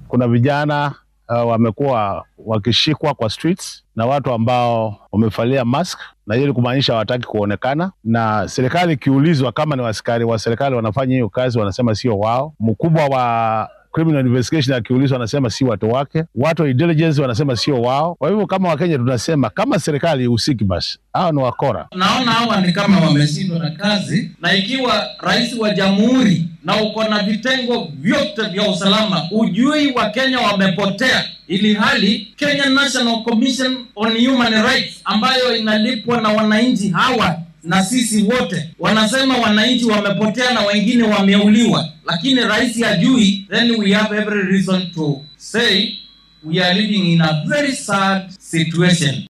kuna vijana uh, wamekuwa wakishikwa kwa streets na watu ambao wamevalia mask na hiyo ni kumaanisha hawataki kuonekana, na serikali ikiulizwa kama ni askari wa serikali wanafanya hiyo kazi, wanasema sio wao. Mkubwa wa criminal investigation akiulizwa anasema si watu wake, watu wa intelligence wanasema sio wao. Kwa hivyo kama Wakenya tunasema kama serikali ihusiki, basi hao ni wakora. Naona hawa ni kama wameshindwa na kazi, na ikiwa rais wa jamhuri na uko na vitengo vyote vya usalama, ujui Wakenya wamepotea, ili hali Kenya National Commission on Human Rights ambayo inalipwa na wananchi hawa na sisi wote wanasema wananchi wamepotea na wengine wameuliwa, lakini rais hajui. Then we have every reason to say we are living in a very sad situation.